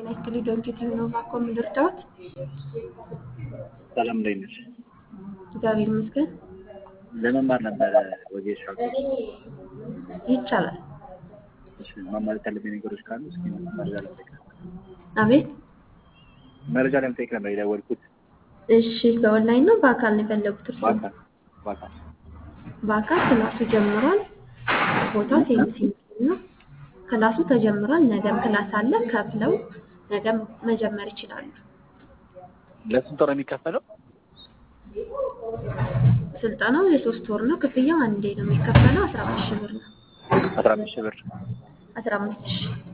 ያክል ዶንኪት ነው ባኮ ምድርዳዎት ሰላም እንዴት ነሽ? እግዚአብሔር ይመስገን ለመማር ነበረ ወጌሻ ይቻላል። እሺ ማሟላት ያለብኝ ነገሮች ካሉ እስኪ መረጃ ለመጠየቅ ነበር። አቤት መረጃ ለመጠየቅ ነበር የደወልኩት። እሺ በኦንላይን ነው በአካል ነው የፈለጉት እርሶ? በአካል በአካል በአካል ክላሱ ጀምሯል። ቦታው ሴንት ነው። ክላሱ ተጀምሯል። ነገም ክላስ አለ። ከፍለው ነገም መጀመር ይችላሉ። ለስንት ወር ነው የሚከፈለው? ስልጠናው የሶስት ወር ነው። ክፍያው አንዴ ነው የሚከፈለው። አስራ አምስት ሺህ ብር ነው። አስራ አምስት ሺህ ብር አስራ አምስት ሺህ